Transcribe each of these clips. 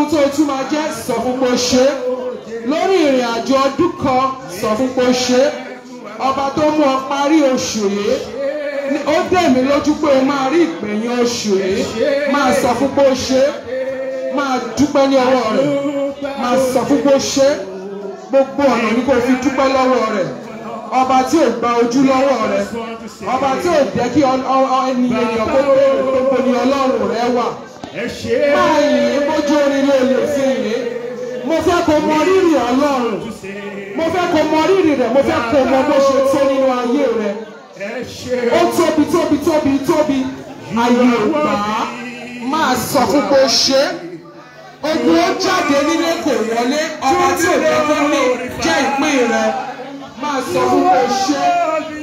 tó tún máa jẹ́ sọ fún pé ó ṣe é lórí ìrìn àjò ọdún kan sọ fún pé ó ṣe é ọba tó mú ọ parí oṣù yìí ní- ó dẹ̀ mí lójú pé o máa rí ìgbẹ̀yìn oṣù yìí máa sọ fún pé ó ṣe é máa dúpẹ́ ní ọwọ́ rẹ̀ máa sọ fún pé ó ṣe é gbogbo ọ̀nà ni kò fi dúpẹ́ lọ́wọ́ rẹ̀ ọba tí ò gba ojú lọ́wọ́ rẹ̀ ọba tí ò jẹ́ kí ọ- ọ- ọ- ẹni ènìyàn kó béèrè gbogbo ni ọlọ́run rẹ̀ wà ẹ ṣe é. máa yìn bójú orin ló lè fi yìn mo fẹ́ kó mọ rírì ọlọ́run mo fẹ́ kó mọ rírì rẹ̀ mo fẹ́ kó mọ bó ṣe tó nínú ayé rẹ̀ ẹ ṣe ó tóbi tóbi tóbi tóbi ayé ògbà máa sọ fún pé ó ṣe é ogun ó jáde nílé kò wọlé ọba tí ò jẹ́ kó lè jẹ́ ìpín rẹ̀ máa sọ fún pé ó ṣe é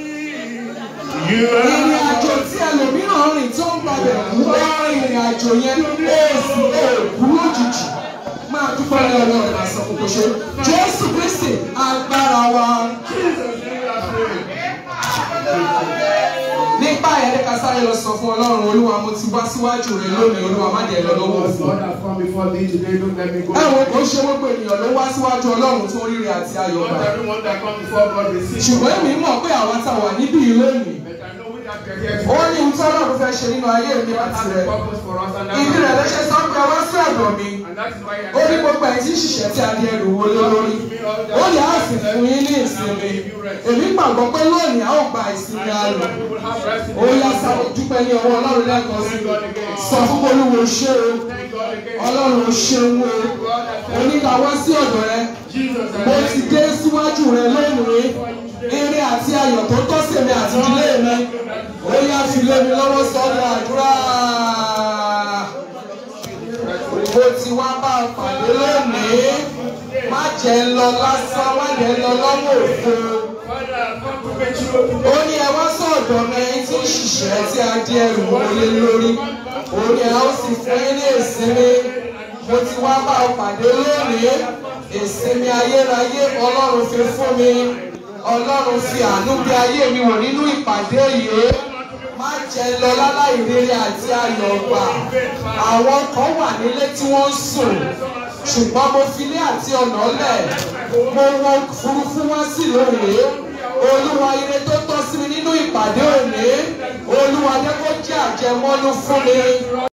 ìrìn àjò tí ẹlòmíràn rìn tó ń gbàgbẹ́ kú ó rìn ìrìn àjò yẹn èsì èkú lójijì máa dúpẹ́ ní ọlọ́run máa sọ fún pé ó ṣe é jésù kristi agbára wa. nípa ẹ̀rẹ́ ká sáré lọ sọ fún ọlọ́run olúwa mo ti wá síwájú rẹ lónìí olúwa má jẹ́ lọ lọ́wọ́ Lord, òfò. God has come before thee today, don't let me go. ẹ wo kò ṣe gbogbo ènìyàn ló wá síwájú ọlọ́run tó ríre àti ayọ̀ Not gbà. everyone that come before God receive. ṣùgbọ́n èmi mọ̀ pé àwa tá a wà níbí yìí lónìí But I know we have to get ó ní ohun tí ọlọ́run fẹ́ ṣe nínú ayé mi God àti has rẹ. a purpose for us and ìdí rẹ̀ ló that's ṣe sọ pé wá sí ọ̀dọ̀ mi and that is why I ó ní gbogbo ẹ̀ tí ń ṣiṣẹ́ tí a di ẹrù wo lé lórí. ó yà á sì fún yín ní ìsinmi èmi gbàgbọ́ pé lónìí a ó gba ìsinmi ayọ̀. we will have rest in ó yá sáré dúpẹ́ ní ọwọ́ ọlọ́run lẹ́ẹ̀kan sí i sọ fún olúwo ṣé o Thank God again. ọlọ́run ṣeun o oníkàwọ́ sí ọ̀dọ̀ rẹ Jesus mo and ti dé síwájú rẹ lónìí eré àti ayọ̀ tó tọ́ sí mi àti ìdílé mi ó yá fi lé mi lọ́wọ́ sọ́dọ̀ àdúrà mo ti wá bá a pàdé lónìí má jẹ́ ń lọ lásán má jẹ́ ń lọ lọ́wọ́ òfo Father, I've come to make you today. ó ní ẹ wá sọ̀dọ̀ mi ẹni tí ń ṣiṣẹ́ tí a di ẹrù wọlé lórí ó ní ẹ ó sì fún yín ní ìsinmi mo ti wá bá ọ pàdé lónìí ìsinmi ayérayé ọlọ́run fi fún mi ọlọ́run fi àánú bí ayé mi wò nínú ìpàdé yìí má jẹ́ lọ láláì rere àti ayọ̀ gbà àwọn kan wà nílé tí wọ́n ń sùn ṣùgbọ́n mo fi ilé àti ọ̀nà lẹ̀ mo wọ òfurufú wá sí lónìí olúwa ire tó tọ́ sí mi nínú ìpàdé òní olúwa jẹ́ kó jẹ́ àjẹmọ́nú fún mi.